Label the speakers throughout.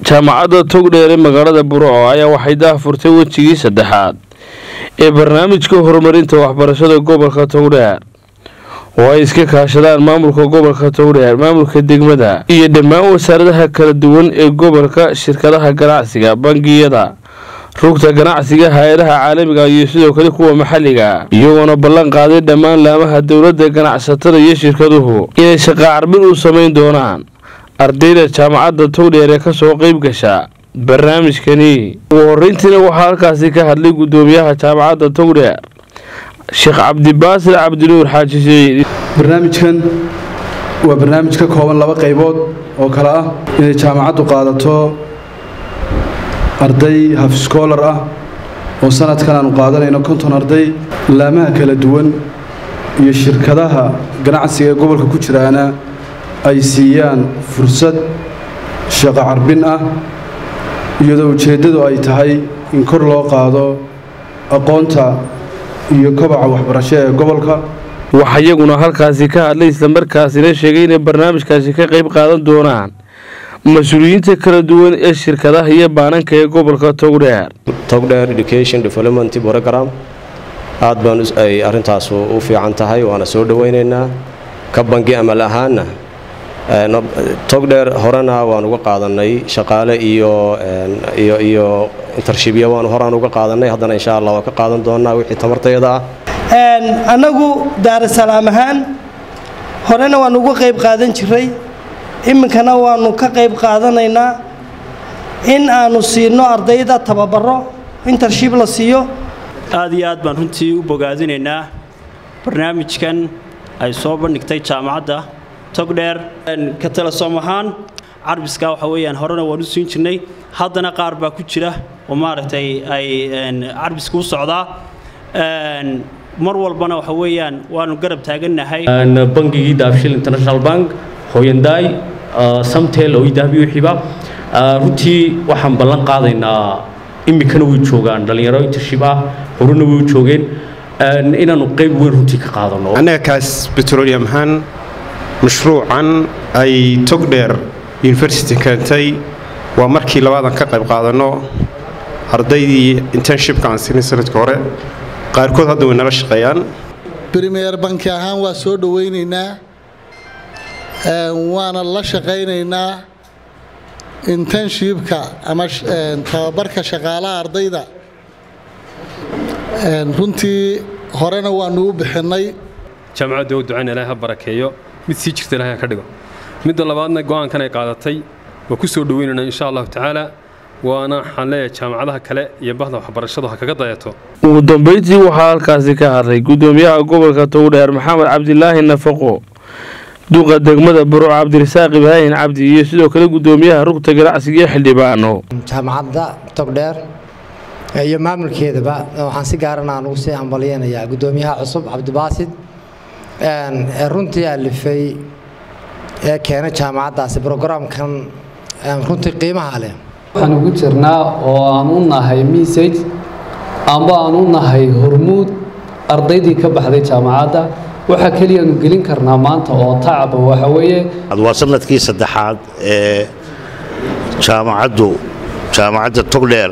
Speaker 1: jaamacadda togdheer ee magaalada burco ayaa waxay daahfurtay wejigii saddexaad ee barnaamijka horumarinta waxbarashada gobolka togdheer oo ay iska kaashadaan maamulka gobolka togdheer maamulka degmada iyo dhammaan wasaaradaha kala duwan ee gobolka shirkadaha ganacsiga bangiyada rugta ganacsiga hay-adaha caalamiga iyo sidoo kale kuwa maxalliga iyagoona ballan qaaday dhammaan laamaha dowladda ganacsatada iyo shirkaduhu inay shaqaa carbin u samayn doonaan ardayda jaamacadda togdheer ee kasoo qeyb gasha barnaamijkani ugu horeyntiina waxaa halkaasi ka hadlay gudoomiyaha jaamacadda togdheer sheekh cabdibaasir cabdinuur xaaji siciid
Speaker 2: barnaamijkan waa barnaamij ka kooban laba qaybood oo kale ah inay jaamacaddu qaadato arday hafskoolar ah oo sanadkan aanu qaadanayno konton arday laamaha kala duwan iyo shirkadaha ganacsiga ee gobolka ku jiraana ay siiyaan fursad shaqo carbin ah iyadoo ujeeddadu ay tahay in kor loo qaado aqoonta iyo kobaca waxbarasho ee gobolka
Speaker 1: waxaa iyaguna halkaasi ka hadlay islamarkaasina sheegay inay barnaamijkaasi ka qayb qaadan doonaan mas-uuliyiinta kala duwan ee shirkadaha iyo baananka ee gobolka togdheer
Speaker 3: togdheer education development program aad baan ay arrintaas u fiican tahay waana soo dhowaynaynaa ka bangi amal ahaanna togdheer horena waan uga qaadanay shaqaale iyo iyo iyo intershibya waan horaan uga qaadanay haddana insha allah waan ka qaadan doonaa wixii tamartayada ah
Speaker 4: annagu daarasalaam ahaan horena waan uga qayb qaadan jiray iminkana waanu ka qayb qaadanaynaa in aanu siino ardayda tababaro intershib la siiyo
Speaker 5: aad iyo aad baan runtii u bogaadinaynaa barnaamijkan ay soo bandhigtay jaamacadda togdheer ka talasoom ahaan carbiska waxa weeyaan horena waan u siin jirnay haddana qaar baa ku jira oo maaragtay ay carbiska u socdaa mar walbana waxa weeyaan waanu garab taagannahay
Speaker 6: bangigii daabshil international bank hooyandaay samtel oo idahbi wixiiba runtii waxaan ballan qaadaynaa iminkana way joogaan dhallinyaro intershib ah horena way u joogeen inaanu qayb weyn runtii ka qaadano
Speaker 7: annaga kaas petroleum ahaan mashruucan ay togdheer university keentay waa markii labaadan ka qayb qaadanno ardaydii internshipka aan siinay sanadka hore qaarkood hadda way nala shaqeeyaan
Speaker 8: brimeer banki ahaan waa soo dhowaynaynaa waana la shaqaynaynaa internshipka ama tababarka shaqaalaha ardayda runtii horena waanu u bixinnay
Speaker 9: jaamacadda u ducayn ilaahay ha barakeeyo mid sii jirta ilaahay ha ka dhigo midda labaadna go'aankan ay qaadatay waa ku soo dhoweynaynaa insha allahu tacaala waana waxaan leeyahay jaamacadaha kale iyo bahda waxbarashadu ha kaga dayato
Speaker 1: ugu dambeyntii waxaa halkaasi ka hadlay gudoomiyaha gobolka togdheer maxamed cabdilaahi nafaqo duqa degmada burco cabdirasaaq ibraahin cabdi iyo sidoo kale gudoomiyaha rugta ganacsiga iyo xildhibaano
Speaker 10: jaamacadda togdheer iyo maamulkeedaba waxaan si gaaran aan ugu sii hambalyeynayaa gudoomiyaha cusub cabdibaasid ee runtii alifay ee keenay jaamacaddaasi brograamkan runtii qiimaha leh
Speaker 11: waxaan ugu jirnaa oo aan u nahay message amba aan u nahay hormuud ardaydii ka baxday jaamacadda waxaa keliyaanu gelin karnaa maanta oo tacaba waxa weeye
Speaker 12: waa sanadkii saddexaad ee jaamacaddu jaamacadda togdheer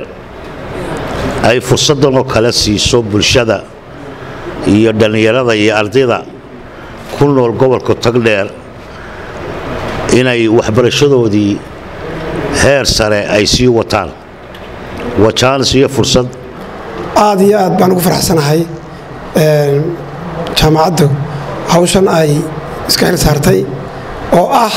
Speaker 12: ay fursaddan oo kale siiso bulshada iyo dhallinyarada iyo ardayda ku nool gobolka togdheer inay waxbarashadoodii heer sare ay sii wataan waa jaanis iyo fursad
Speaker 13: aad iyo aad baan ugu faraxsanahay jaamacaddu hawshan ay iska xil saartay oo ah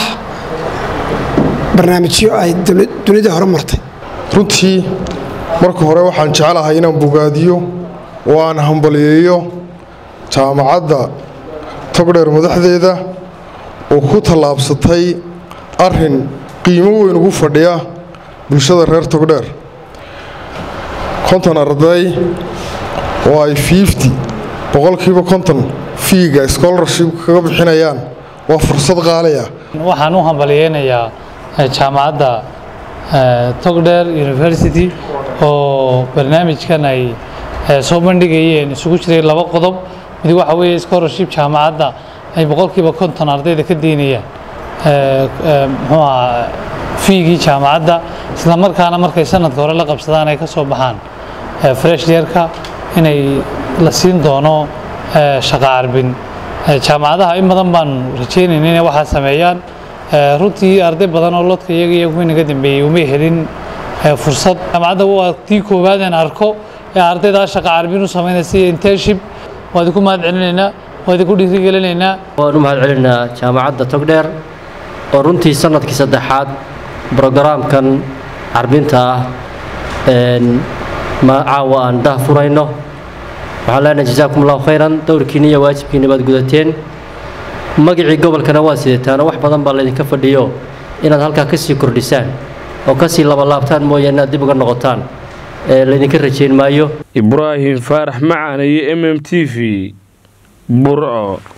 Speaker 13: barnaamijyo ay dunida hore martay
Speaker 14: runtii marka hore waxaan jeclahay inaan bogaadiyo oo aan hambaliyeeyo jaamacadda togdheer madaxdeeda oo ku tallaabsatay arrin qiimo weyn ugu fadhiya bulshada reer togdheer konton arday oo ay fiifti boqolkiiba konton fiiga scholarship kaga bixinayaan waa fursad qaaliya
Speaker 15: waxaan u hambaliyeynayaa jaamacadda togdheer university oo barnaamijkan ay soo bandhigayeen isugu jiray laba qodob mid waxa weeye scholarship jaamacadda ay boqolkiiba konton ardayda ka diinayaan muxuu ahaa fiigii jaamacadda isla markaana markay sanadka hore la qabsadaan ay ka soo baxaan fresh yeerka inay la siin doono shaqo carbin jaamacadaha in badan baan rajeynayna inay waxaa sameeyaan runtii arday badan oo lodka iyaga iyo kuwii naga dambeeyey umay helin fursad jaamacadda waa tii koowaad aan arko ee ardaydaa shaqo carbin u samaynaysa iyo internship waa idinku mahad celinaynaa waa idinku dhiirigelinaynaa
Speaker 16: waan u mahad celinaynaa jaamacadda togdheer oo runtii sanadkii saddexaad brogaraamkan carbinta ah caawa aan dah furayno waxaan leenahay jazaakum allahu khayran dowrkiina iyo waajibkiina baad gudateen magacii gobolkana waa sidataan wax badan baa laydinka fadhiyo inaad halkaa ka sii kordhisaan oo ka sii labalaabtaan mooye inaad dib uga noqotaan laydinka rajayn maayo
Speaker 1: ibraahim faarax macaan iyo m m t v burco